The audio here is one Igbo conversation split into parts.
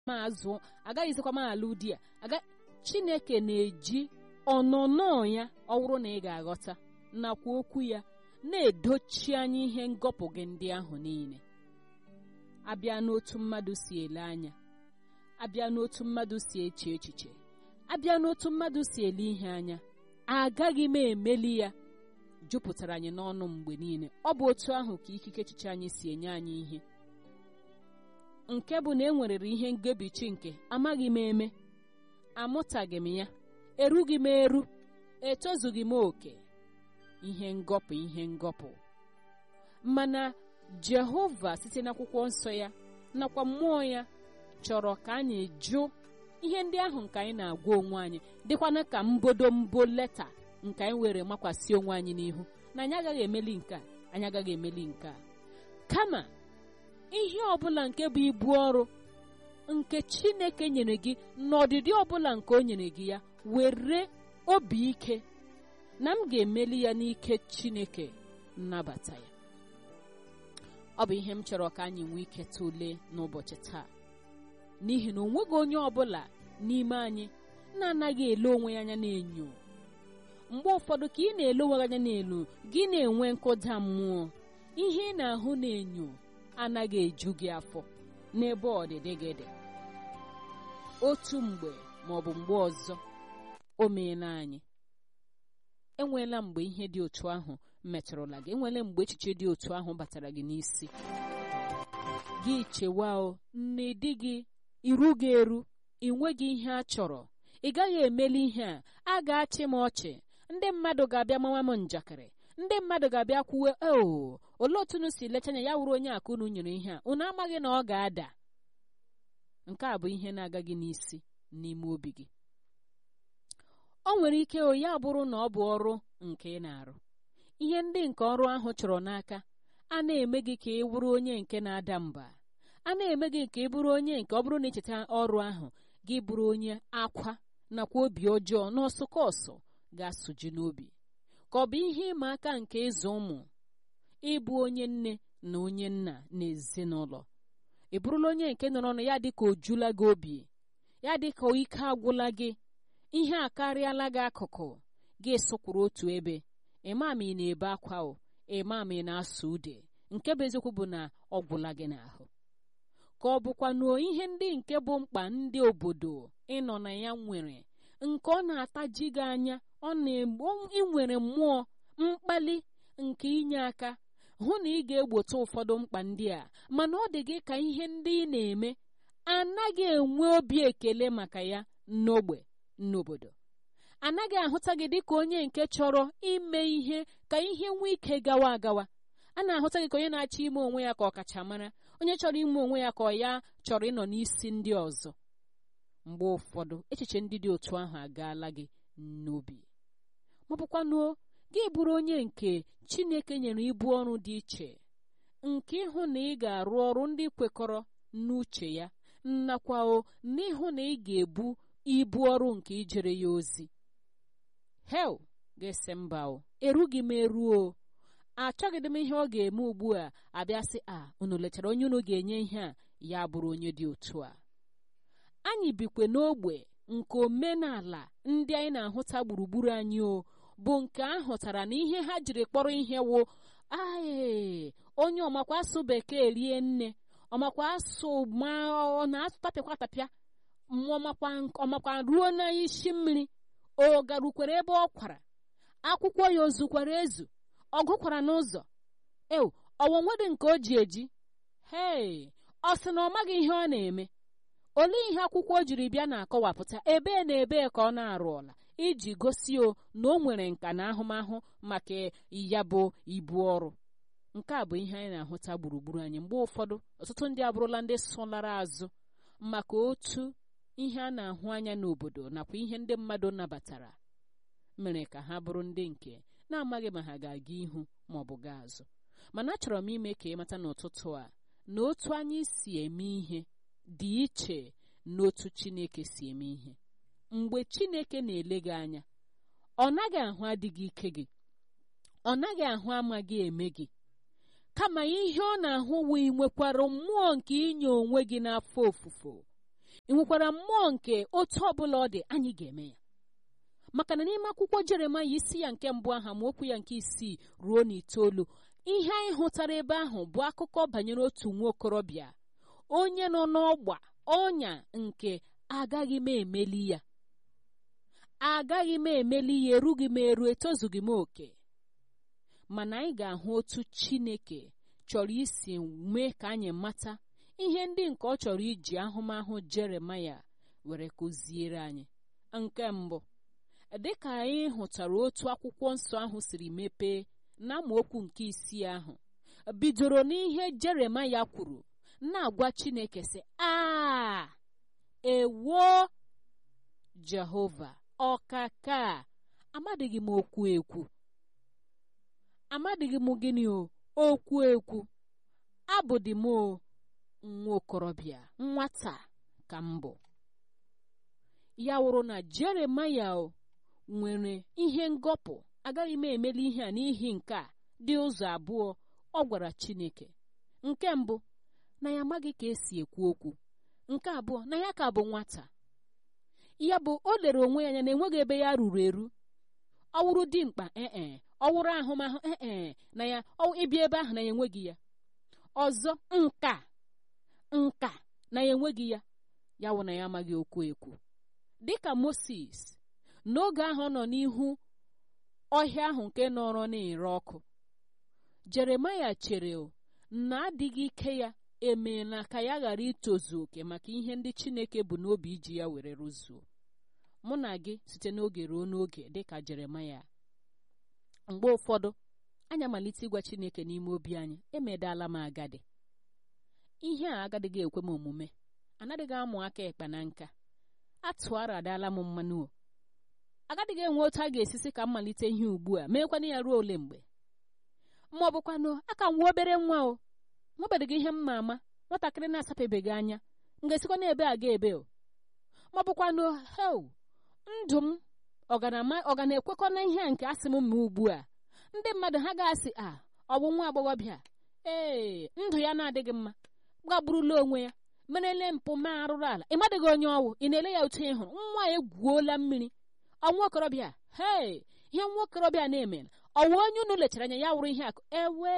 ma azụ agaghịzikwa m alụ di a aga chineke na-eji ọnụnọ ya ọ bụrụ na ị ga-aghọta nakwa okwu ya na-edochi anya ihe ngọpụ gị ndị ahụ niile abịa n'otu mmadụ si ele anya abịa n'otu mmadụ si eche echiche abịa n'otu mmadụ si ele ihe anya agaghị m emeli ya jupụtara anyị n'ọnụ mgbe niile ọ bụ otu ahụ ka ikike echiche anyị si enye anyị ihe nke bụ na e nwerere ihe ngebichi nke amaghị m eme amụtaghị m ya erughị m eru etozughị m oke ihe ngọpụ ihe ngọpụ mana jehova site n'akwụkwọ nsọ ya nakwa mmụọ ya chọrọ ka anyị jụ ihe ndị ahụ nke anyị na-agwa onwe anyị dịkwana ka mbodo mbo leta nke anyị were makwasị onwe anyị n'ihu na anyị agaghị emeli nke a anyị agaghị emeli nke a kama ihe ọbụla nke bụ ibu ọrụ nke chineke nyere gị n'ọdịdị ọbụla nke o nyere gị ya were obi ike na m ga-emeli ya n'ike chineke nnabata ya ọ bụ ihe m chọrọ ka anyị nwee ike tụlee n'ụbọchị taa n'ihi na onweghị onye ọbụla n'ime anyị na-anaghị ele onwe ya anya n'enyo mgbe ụfọdụ ka ị na-ele onwe gị anya n'elu gị na-enwe nkụda mmụọ ihe ị na-ahụ n'enyo anaghị eju gị afọ n'ebe ọdịdị gị dị otu mgbe ma ọ bụ mgbe ọzọ o meela anyị enweela mgbe ihe dị otu ahụ metụrụla gị enweela mgbe echiche dị otu ahụ batara gị n'isi gị chewa o nne di gị iru gị eru ị nweghị ihe a chọrọ ị gaghị emeli ihe a a ga-achị m ọchị ndị mmadụ ga-abịa mawa m njakịrị ndị mmadụ ga-abịa kwuwe o olee otu unu si lecha anya ya wuru onye akụ unu nyere ihe a unu amaghị na ọ ga-ada nke a bụ ihe na-aga gị n'isi n'ime obi gị o nwere ike o ya bụrụ na ọ bụ ọrụ nke ị na-arụ ihe ndị nke ọrụ ahụ chọrọ n'aka a na-eme gị ka ị bụrụ onye nke na-ada mba a na-eme gị ka ị bụrụ onye nke ọ bụrụ na icheta ọrụ ahụ gị bụrụ onye akwa nakwa obi ọjọọ n'ọsụkọsụ ga-asụju n'obi ka ọ bụ ihe ịma aka nke ịzụ ụmụ ịbụ onye nne na onye nna n'ezinụlọ ị bụrụla onye nke nọrọ ọnụ ya dịka ojula gị obi ya dịka ike agwụla gị ihe a karịala gị akụkụ gị sụkwuru otu ebe ịma ma ị na-ebe akwa o ịma ma ị na-asụ ude nke bụ eziokwu bụ na ọ gwụla gị n'ahụ ka ọ bụkwa na ihe ndị nke bụ mkpa ndị obodo ịnọ na ya nwere nke ọ na-ataji gị anya ọ na-egbo inwere mmụọ mkpali nke inye aka hụ na ị ga-egbote ụfọdụ mkpa ndị a mana ọ dị gị ka ihe ndị ị na-eme anaghị enwe obi ekele maka ya n'ogbe n'obodo anaghị ahụta gị dịka onye nke chọrọ ime ihe ka ihe nwee ike gawa agawa a na-ahụta gị ka onye na-achọ ime onwe ya ka ọkachamara onye chọrọ ime onwe ya ka ọ ya chọrọ ịnọ n'isi ndị ọzọ mgbe ụfọdụ echiche ndị dị otu ahụ agaala gị n'obi maọbụkwanuo gị bụrụ onye nke chineke nyere ibu ọrụ dị iche nke ịhụ na ị ga-arụ ọrụ ndị kwekọrọ n'uche ya nakwa o n'ịhụ na ị ga-ebu ibu ọrụ nke ijere ya ozi hel ga-ese mba o erughị m eruo achọghịdị m ihe ọ ga-eme ugbu a abịa sị a unu lechara onye unu ga-enye ihe a ya bụrụ onye dị otu a anyị bikwe n'ogbe nke omenala ndị anyị na-ahụta gburugburu anyị o bụ nke a hụtara na ihe ha jiri kpọrọ ihe wụ ae onye ọmakwa asụ bekee rie nne ọmakwa asụ ma ọ na-atapịakwa tapịa ọmakwa ruo n'isi mmiri o garukwere ebe ọ kwara akwụkwọ ya ozukwara ezu ọ gụkwara n'ụzọ ew ọwọnwedị nke o ji eji hei ọ sị na ọ maghị ihe ọ na-eme olee ihe akwụkwọ o jiri bịa na-akọwapụta ebee na ebee ka ọ na-arụ ọla iji gosi o na o nwere nka na ahụmahụ maka ya bụ ibu ọrụ nke a bụ ihe anyị na-ahụta gburugburu anyị mgbe ụfọdụ ọtụtụ ndị abụrụla ndị sụlara azụ maka otu ihe a na-ahụ anya n'obodo nakwa ihe ndị mmadụ nabatara mere ka ha bụrụ ndị nke na-amaghị ma ha ga-aga ihu ma ọ bụ gaa azụ mana achọrọ m ime ka ịmata n'ụtụtụ a na otu anyị si eme ihe dị iche n'otu Chineke si eme ihe mgbe Chineke na-ele gị anya ọ naghị ahụ adịghị ike gị ọ naghị ahụ amaghị eme gị kama ihe ọ na-ahụ wee nwekwara mmụọ nke inye onwe gị n'afọ ofufo ị nwekwara mmụọ nke otu ọbụla ọ dị anyị ga-eme ya maka na n'ime akwụkwọ jeremaya isi ya nke mbụ aha ma okwu ya nke isii ruo n'itoolu ihe anyị hụtara ebe ahụ bụ akụkọ banyere otu nwa okorobịa onye nọ n'ọgba ọnya nke agaghị m emeli ya agaghị m emeli ya erughị m eru etozughị m oke mana anyị ga-ahụ otu chineke chọrọ isi mee ka anyị mata ihe ndị nke ọ chọrọ iji ahụmahụ jeremaya were kụziere anyị nke mbụ dịka anyị hụtara otu akwụkwọ nsọ ahụ siri mepee na amaokwu nke isii ahụ bidoro n'ihe jeremaya kwuru na-agwa chineke sị a ewo jehova ọkaka amadịghị m okwu ekwu amadịghị m gịnị o okwu ekwu abụdị m nwa okorobịa nwata ka m bụ ya wụrụ na jeremaya nwere ihe ngọpụ agaghị m emeli ihe a n'ihi nke a dị ụzọ abụọ ọ gwara chineke nke mbụ na ya amaghị ka esi ekwu okwu nke abụọ na ya ka bụ nwata ya bụ o lere onwe ya anya na enweghị ebe ya ruru eru ọwụrụ dimkpa ee ọwụrụ ahụmahụ ee na ya ịbịa ebe ahụ na ya enweghị ya ọzọ nka nka na ya enweghị ya ya wụ na ya amaghị okwu ekwu dịka moses n'oge ahụ ọ nọ n'ihu ọhịa ahụ nke nọrọ na-ere ọkụ jeremaya chere na adịghị ike ya emeela ka ya ghara itozu oke maka ihe ndị chineke bụ n'obi iji ya were rụzuo mụ na gị site n'oge ruo n'oge dịka jeremaya mgbe ụfọdụ anyị amalite ịgwa chineke n'ime obi anyị emedala m agadi ihe a agadịghị ekwe m omume anaghịghị amụ aka ekpe na nka atụara adala m mmanụ o agadịghị enwe otu a ga-esisi ka m malite ihe ugbu a meekwana ya ruo ole mgbe ma ọ bụkwanụ aka m nwa obere nwa o nwebeghị ihe m ma ama nwatakịrị na-asapebeghị anya m ga-esikwa n'ebe a ga ebe o ma ọ bụkwanụ hel ndụ m ọ ga na-ekwekọ na ihe a nke asị m ma ugbu a ndị mmadụ ha ga-asị a ọ bụ nwa agbọghọbịa ee ndụ ya na-adịghị mma gagburula onwe ya merele mpụ ma arụrụ ala ị madịghị onye ọwụ ị na-ele ya otu ị hụrụ nwa ya egwuola mmiri ọnwa okorobịa hee ihe nwa okorobịa na-emere ọwụ onye unu lechara anya ya wụrụ ihe akụ ewe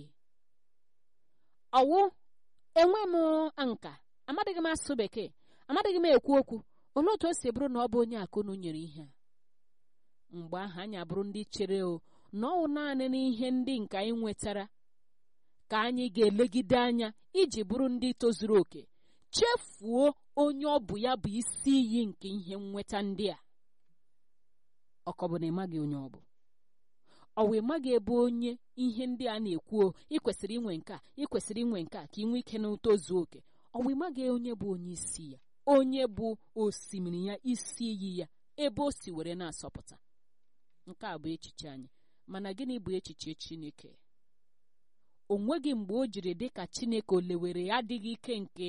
ọwụ enwe m nka amadịghị m asụsụ bekee amadịghị m ekwu okwu olee otu o si bụrụ na ọ bụ onye akụnu nyere ihe a mgbe ahụ anyị abụrụ ndị chere o na ọwụ naanị n'ihe ndị nke anyị nwetara ka anyị ga-elegide anya iji bụrụ ndị tozuru oke chefuo onye ọ bụ ya bụ isi iyi nke ihe nweta ndị a ọkọ bụ na ịmaghị onye ọ bụ ọwa ịmaghị ebe onye ihe ndị a na-ekwu ị kwesịrị inwe nke a ị kwesịrị inwe nke a ka ị nwee ike na tozuo oke ọwa ịmaghị onye bụ onye isi ya onye bụ osimiri ya isi iyi ya ebe o si were na-asọpụta nke a bụ echiche anyị mana gịnị bụ echiche Chineke o nweghị mgbe o jiri dị ka Chineke o lewere adịghị ike nke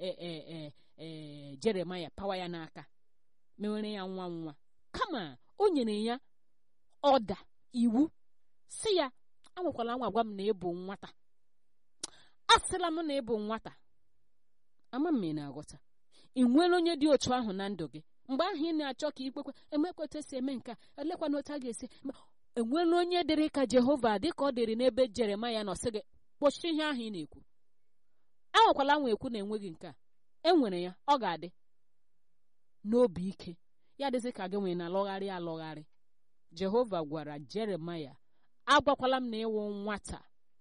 ee Jeremaya pawa ya n'aka mewere ya nwa nwa kama o nyere ya ọda iwu si ya anwakwala nwa gwa m na ịbụ nwata asịla m na ịbụ nwata ama m na-aghọta ị nwere onye dị otu ahụ na ndụ gị mgbe ahụ ị na-achọ ka ikpekwe emekweta si eme nke a elekwana otu a ga-esi enwela onye dịrị ka Jehova dị ka ọ dịrị n'ebe Jeremaya nọ sị gị kpochie ihe ahụ ị na-ekwu anwakwala nwa ekwu na enweghị nke a enwere ya ọ ga-adị n'obi ike ya dịzị ka gị nwere na alọgharị alọgharị Jehova gwara Jeremaya agwakwala m na ịwụ nwata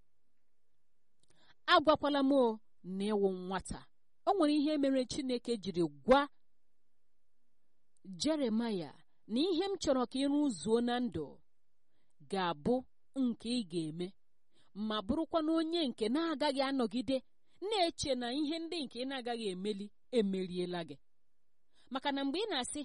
agwakwala m na ịwụ nwata o nwere ihe mere Chineke jiri gwa Jeremaya na ihe m chọrọ ka ịrụzuo na ndụ ga-abụ nke ị ga-eme ma bụrụkwa na onye nke na-agaghị anọgide na-eche na ihe ndị nke ị na-agaghị emeli emeriela gị maka na mgbe ị na-asị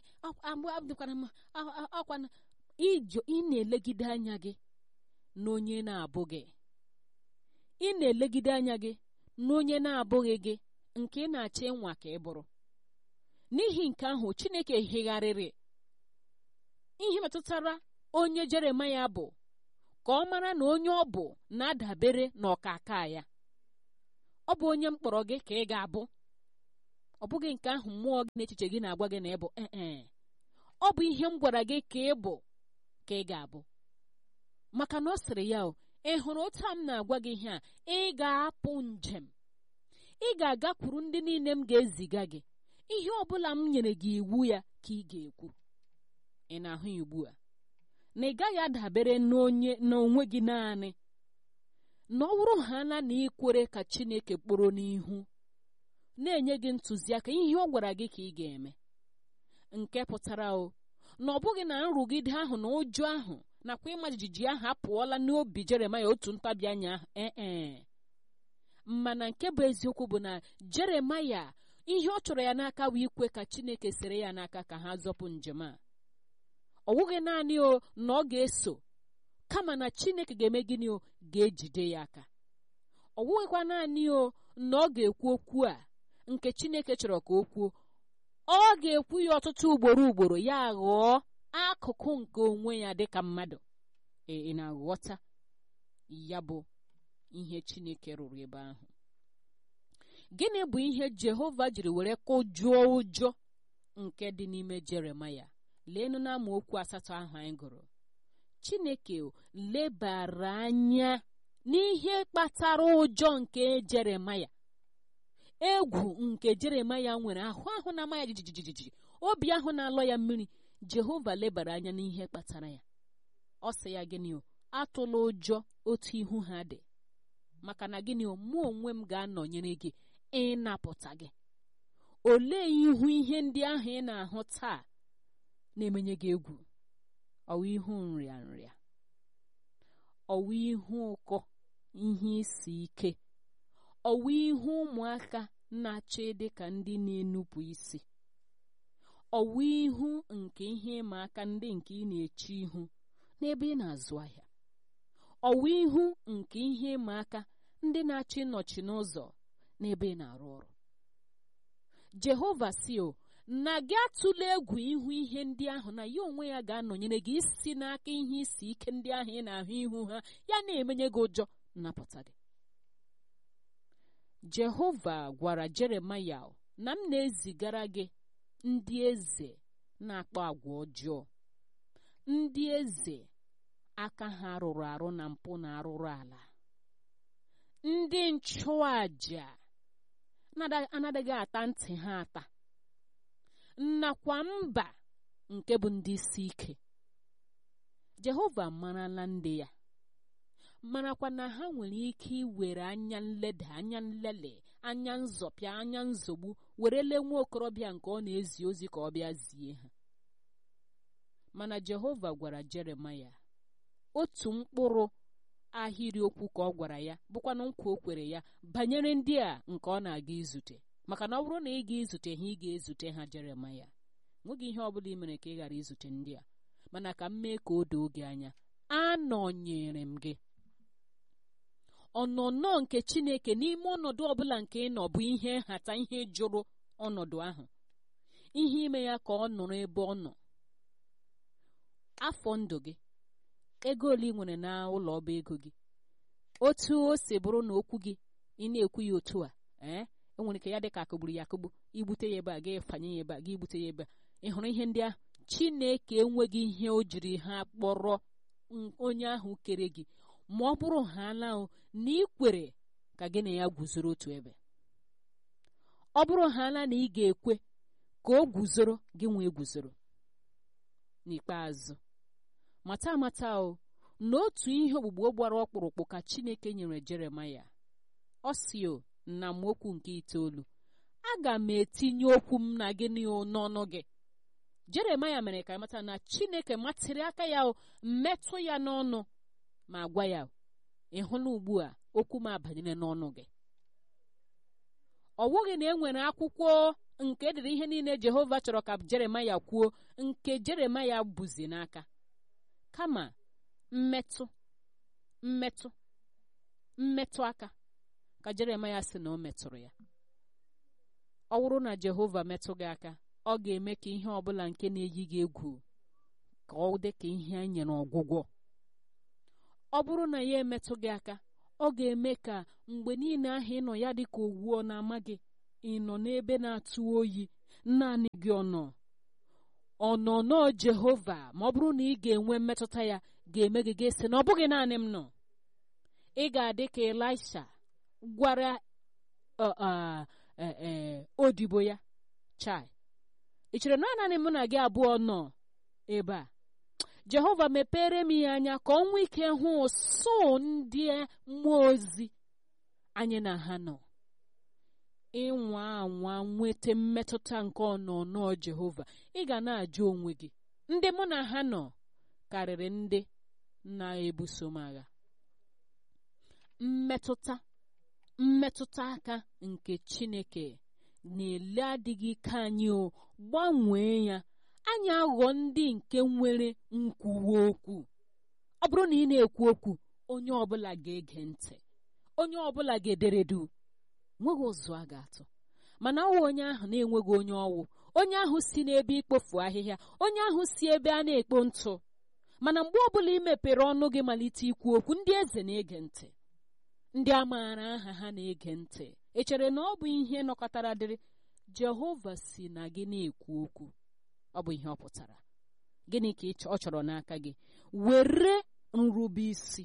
ọkwana ijo ị na-elegide anya gị na onye na-abụghị ị na-elegide anya gị na onye na-abụghị gị nke ị na-achọ ịnwa ka ị bụrụ n'ihi nke ahụ Chineke higharịrị ihe metụtara onye Jeremaya bụ ka ọ mara na onye ọ bụ na-adabere n'ọkaka ya ọ bụ onye mkpọrọ gị ka ị ga-abụ ọ bụghị nke ahụ mmụọ gị na echiche gị na-agwa gị na ịbụ ee ọ bụ ihe m gwara gị ka ị bụ ka ị ga-abụ maka na ọ sịrị ya o ị hụrụ otu a m na-agwa gị ihe a ị ga-apụ njem ị ga-agakwuru ndị niile m ga-eziga gị ihe ọ bụla m nyere gị iwu ya ka ị ga-ekwu ị na-ahụ ya ugbu a na ị gaghị adabere n'onye n'onwe gị naanị na ọ bụrụ ha na na ikwere ka Chineke kpọrọ n'ihu na-enye gị ntụziaka ihe ọ gwara gị ka ị ga-eme nke pụtara o na ọ bụghị na nrụgide ahụ na ụjọ ahụ nakwa ịma jijiji ahụ apụọla n'obi Jeremaya otu ntabi anya ahụ ee mana nke bụ eziokwu bụ na Jeremaya ihe ọ chọrọ ya n'aka bụ ikwe ka Chineke sere ya n'aka ka ha zọpụ njem a ọ bụghị naanị o na ọ ga-eso kama na Chineke ga-eme gịnị o ga-ejide ya aka ọ bụghịkwa naanị o na ọ ga-ekwu okwu a nke Chineke chọrọ ka o kwuo ọ ga-ekwu ya ọtụtụ ugboro ugboro ya ghọọ akụkụ nke onwe ya dịka mmadụ ị na-aghọta ya bụ ihe Chineke rụrụ ebe ahụ gịnị bụ ihe Jehova jiri were kụjụọ ụjọ nke dị n'ime Jeremaya leenụ na amaokwu asatọ ahụ anyị gụrụ Chineke lebara anya n'ihe kpatara ụjọ nke Jeremaya egwu nke Jeremaya nwere ahụ ahụ na-ama ya jijijiji obi ahụ na-alọ ya mmiri Jehova lebara anya n'ihe kpatara ya ọ sị ya gịnị o atụla ụjọ otu ihu ha dị maka na gịnị o mụ onwe m ga-anọnyere gị ịnapụta gị olee ihu ihe ndị ahụ ị na-ahụ taa na-emenye gị egwu ọwa ihu nrịa nrịa ọwa ihu ụkọ ihe isi ike ọwa ihu ụmụaka na-achọ ịdị ka ndị na-enupụ isi ọwa ihu nke ihe ịma aka ndị nke ị na-eche ihu n'ebe ị na-azụ ahịa ọwa ihu nke ihe ịma aka ndị na-achọ ịnọchi n'ụzọ n'ebe ị na-arụ ọrụ Jehova si o na gị atụla egwu ihu ihe ndị ahụ na ya onwe ya ga-anọnyere gị isi n'aka ihe isi ike ndị ahụ ị na-ahụ ihu ha ya na-emenye gị ụjọ nnapụta gị Jehova gwara Jeremaya na m na-ezigara gị ndị eze na-akpa agwa ọjọọ ndị eze aka ha rụrụ arụ na mpụ na arụrụ ala ndị nchụaja anadịghị ata ntị ha ata nnakwa mba nke bụ ndị isi ike Jehova marala ndị ya marakwa na ha nwere ike iwere anya nleda anya nlele anya nzọpịa anya nzogbu were lee nwa okorobịa nke ọ na-ezi ozi ka ọ bịa zie ha mana Jehova gwara Jeremaya otu mkpụrụ ahịrịokwu ka ọ gwara ya bụkwanụ nkwa o kwere ya banyere ndị a nke ọ na-aga izute maka na ọ bụrụ na ị ga-ezute ha ị ga-ezute ha Jeremaya nweghị ihe ọ bụla ị mere ka ị ghara izute ndị a mana ka m mee ka o doo gị anya anọnyere m gị ọnọnọ nke Chineke n'ime ọnọdụ ọbụla nke ị nọ bụ ihe nhata ihe jụrụ ọnọdụ ahụ ihe ime ya ka ọ nọrọ ebe ọ nọ afọ ndụ gị ego ole ị nwere na ụlọ ọba ego gị otu o si bụrụ na okwu gị ị na-ekwu ya otu a ee enwere ike ya dị ka akụgburu ya akụgbu igbute ya ebe a ga efanye ya ebe a ga igbute ya ebe a ị hụrụ ihe ndị ahụ Chineke enweghị ihe o jiri ha kpọrọ onye ahụ kere gị ma ọ bụrụ ha alahụ na ị kwere ka gị na ya guzoro otu ebe ọ bụrụ ha ala na ị ga-ekwe ka o guzoro gị nwee guzoro n'ikpeazụ mata amata o na otu ihe ogbugbo gbara ọkpụrụkpụ ka Chineke nyere Jeremaya ọ si o na mokwu nke itoolu aga m etinye okwu m na gị n'ọnụ gị Jeremaya mere ka mata na Chineke matịrị aka ya metụ ya n'ọnụ ma gwa ya ị hụla ugbu a okwu m abanyere n'ọnụ gị ọ bụghị na e nwere akwụkwọ nke edere ihe niile Jehova chọrọ ka Jeremaya kwuo nke Jeremaya buzi n'aka kama mmetụ mmetụ mmetụ aka ka Jeremaya sị na o metụrụ ya ọ bụrụ na Jehova metụ gị aka ọ ga-eme ka ihe ọbụla nke na-eyi gị egwu ka ọ dị ka ihe a nyere ọgwụgwọ ọ bụrụ na ya emetụ gị aka ọ ga-eme ka mgbe niile ahụ ịnọ ya dị ka owuo na-ama gị ị nọ n'ebe na-atụ oyi naanị gị ọnọ ọnọnọ jehova ma ọ bụrụ na ị ga-enwe mmetụta ya ga-eme gị ga-esi na ọ bụghị naanị m nọ ị ga-adị ka elisha gwara odibo ya chai ị chere na naanị mụ na gị abụọ nọ ebe a jehova mepere m ya anya ka ọ nwee ike hụ so ndị mmụọ ozi anyị na ha nọ ịnwa anwa nweta mmetụta nke ọnọnọ jehova ị ga na-ajụ onwe gị ndị mụ na ha nọ karịrị ndị na-ebuso m agha mmetụta mmetụta aka nke chineke na-ele adịghị ike anyị o gbanwee ya anyị aghọ ndị nke nwere nkwuwa okwu ọ bụrụ na ị na-ekwu okwu onye ọbụla ga-ege ntị onye ọbụla ga-ederedu nweghị ụzụ a ga-atụ mana ọwụ onye ahụ na-enweghị onye ọwụ onye ahụ si n'ebe ikpofu ahịhịa onye ahụ si ebe a na-ekpo ntụ mana mgbe ọbụla ị mepere ọnụ gị malite ikwu okwu ndị eze na-ege ntị ndị a maara aha ha na-ege ntị echere na ọ bụ ihe nọkọtara dịrị jehova si na gị na-ekwu okwu ọ bụ ihe ọ pụtara gịnị ka ọ chọrọ n'aka gị were nrube isi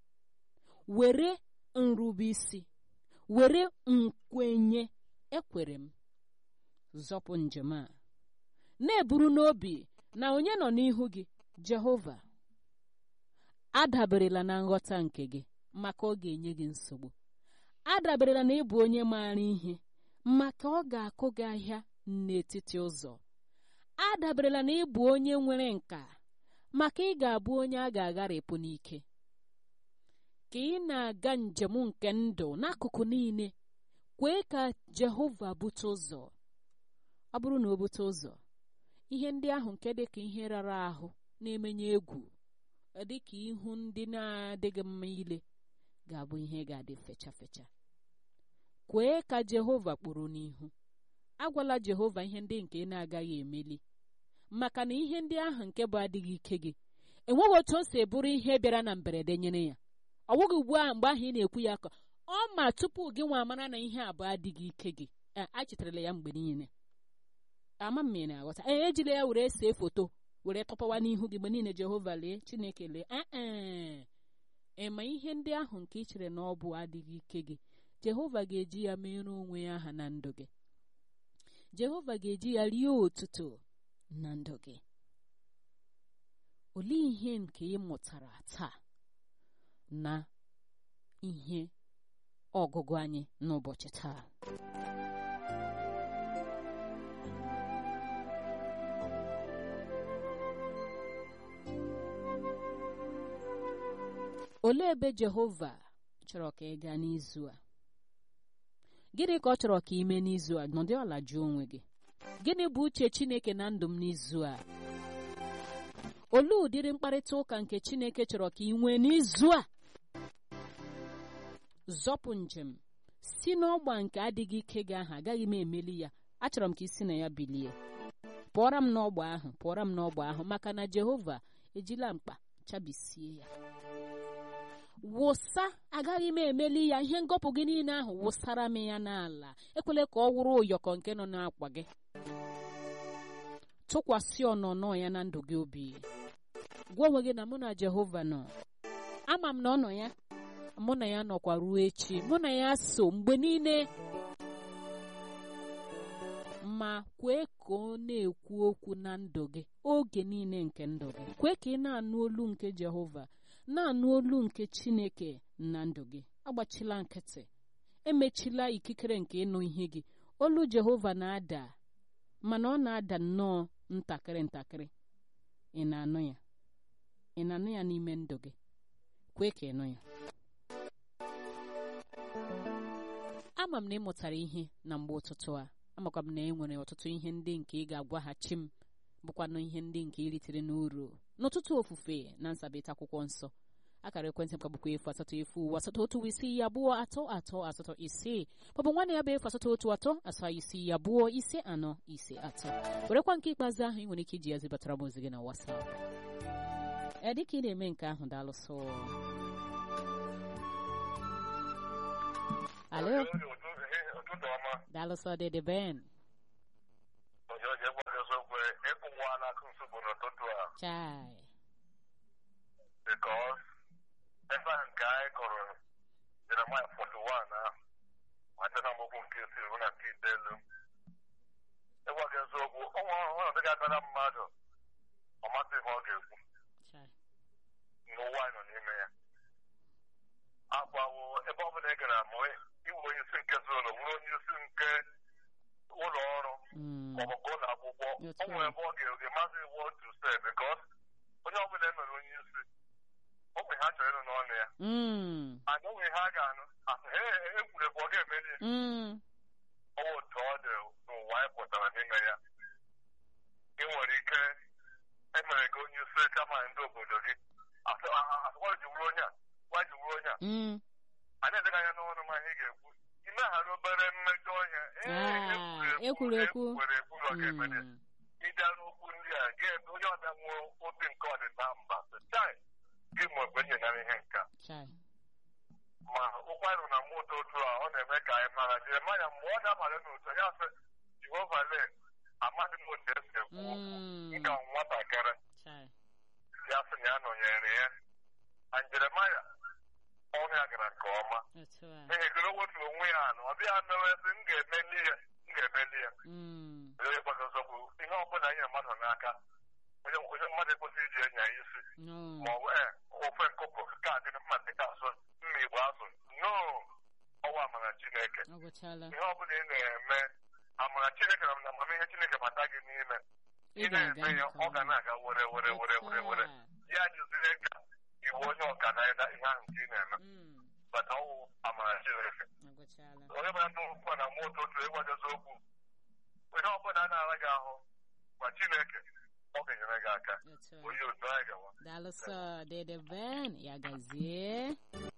were nrube isi were nkwenye ekwere m zọpụ njem a na-eburu n'obi na onye nọ n'ihu gị jehova adaberela na nghọta nke gị maka ọ ga-enye gị nsogbu adaberela na ịbụ onye maara ihe maka ọ ga-akụ gị ahịa n'etiti ụzọ adaberela na ịbụ onye nwere nka maka ị ga-abụ onye a ga-agharịpụ n'ike ka ị na-aga njem nke ndụ n'akụkụ niile kwee ka jehova bute ụzọ ọ bụrụ na o bute ụzọ ihe ndị ahụ nke dị ka ihe rara ahụ na-emenye egwu dị ka ihu ndị na-adịghị mma ile ga-abụ ihe ga-adị fecha fecha kwee ka jehova kpụrụ n'ihu agwala jehova ihe ndị nke ị na-agaghị emeli maka na ihe ndị ahụ nke bụ adịghị ike gị enweghị otu o si bụrụ ihe bịara na mberede nyere ya ọ bụghị ugbu a mgbe ahụ ị na-ekwu ya ka ọ ma tupu gị nwa mara na ihe abụọ adịghị ike gị a chetarala ya mgbe niile ama m ị na-aghọta ee ejila ya were see foto were tọpawa n'ihu gị mgbe niile jehova lee chineke lee ee ịma ihe ndị ahụ nke ị chere na ọ bụ adịghị ike gị jehova ga-eji ya mere onwe ya aha na ndụ gị jehova ga-eji ya rie otuto na ndụ gị olee ihe nke ị mụtara taa na ihe ọgụgụ anyị n'ụbọchị taa olee ebe jehova chọrọ ka ị gaa n'izu a gịnị ka ọ chọrọ ka ị mee n'izu a nọdụ ala jụọ onwe gị gịnị bụ uche chineke na ndụ m n'izu a olee ụdịrị mkparịta ụka nke chineke chọrọ ka ị nwee n'izu a zọpụ njem si n'ọgba nke adịghị ike gị ahụ agaghị m emeli ya achọrọ m ka isi na ya bilie pụọra m n'ọgba ahụ pụọra m n'ọgba ahụ maka na jehova ejila mkpa chabisie ya wụsa agaghị m emeli ya ihe ngọpụ gị niile ahụ wụsara m ya n'ala ekwela ka ọ wụrụ ụyọkọ nke nọ n'akwa gị tụkwasị ọnọnọ ya na ndụ gị obi gwa onwe gị na mụ na jehova nọ ama m na ọ nọ ya mụ na ya nọkwa ruo echi mụ na ya so mgbe niile ma kwee ka ọ na-ekwu okwu na ndụ gị oge niile nke ndụ gị kwee ka ị na-anụ olu nke jehova na-anụ olu nke chineke na ndụ gị agbachila nkịtị emechila ikikere nke ịnụ ihe gị olu jehova na-ada mana ọ na-ada nnọọ ntakịrị ntakịrị ị na-anụ ya ị na-anụ ya n'ime ndụ gị kwee ka ịnụ ya ama m na ị mụtara ihe na mgbe ụtụtụ a amakwa m na e nwere ọtụtụ ihe ndị nke ị ga-agwaghachi m bụkwanụ ihe ndị nke iritere n'uru n'ụtụtụ ofufe na nsabịta akwụkwọ nsọ akara ekwentị m ka bụkwa efu asatọ efu ụwa asatọ otu isii abụọ atọ atọ asatọ isii maọbụ nwanne ya bụ efu asatọ otu atọ asaa isii abụọ ise anọ ise atọ werekwa nke ikpeazụ ahụ ị nwere ike iji ya zibatara m ozi gị na wasap ee dịka ị na-eme nke ahụ daalụsọ alo ụtụtụ ọma daalụsọ dede ben onye oji egwaghị eziokwu ịkwụwa n'akụ nsogbu n'ụtụtụ a chai bikos ebe a nke anyị kọrọ jeremaya 41 ahụ mata na mgbogbo nke isii hụ na nke itoolu ịgwaghị eziokwu ọnwa ọnọdụ ga-abịara mmadụ ọ masị ihe ọ ga-ekwu chai n'ụwa anyị nọ n'ime ya agwawo ebe ọ bụla ị gara ma iwu onye isi nke zụlọ bụrụ onye isi nke ụlọ ọrụ Mm, maọbụ nke ụlọ akwụkwọ That's o nwere right. ebe ọ ga-ege maazị what to say because onye ọbụla emere onye isi o nwere ha chọrọ ịnụ n'ọnụ ya mm, and o nwere ha ga-anụ asị he egwuregwu ọ ga-emeri ya mm, ọwụ otu ọ dị n'ụwa anyị pụtara n'ime ya ị nwere ike emere gị onye isi kama ndị obodo gị asị gwa ji wuru onye a gwa ji wuru onye a mm. anyị edega anya n'ọnụ ma ihe ga-ekwu imeghara obere mmejọ ọhịa Ah, ekwurekwu. ekwurekwu ekwuru ọ ga-emeri Mm, ịbịa n'okwu ndị a ga-ebe onye ọbịa nwụọ obi nke ọdịda mba sị, chai gị ma mgbe nyegara ihe nka chai ma ụkwarụ na moto otu a ọ na-eme ka anyị mara jeremaya mgbe ọ dabara n'otu ya sị jehova le amaghị m otu esi ekwu okwu Mm, dịka nwatakịrị chai ya sị na ya nọnyere ya na jeremaya ọrụ ya gara nke ọma otu a n'ihi goro wetu onwe ya na ọ bịa mewe sị m ga-emeli ya m ga-emeli ya Mm, onye gbagozokwu ihe ọbụla nye mmadụ n'aka onye onye mmadụ ekwesịghị iji enya ya isi no ma ọ bụ ee ofe nkụpụ ka adịrị mma dịka azụ mma igbo azụ no ọwa amara chineke ọ gwụchala ihe ọbụla ị na-eme amara chineke na amamihe chineke bata gị n'ime ị ị ga-aga na-eme ya nke ọ ga ọma na-aga were were were were were Otu a. ya jụzire ka iwu onye ọka na ịda ihe ahụ nke ị na-eme Mm, bata ọwụ amara chineke ọ gwụchala onye bara ndị ụkwa na moto otu ịgwadozi okwu ihe ọbụla a na-ara gị ahụ gwa chineke ọ ga-enyere gị aka otu a onye otu anyị gawa daalụsọ dede ben ya gazie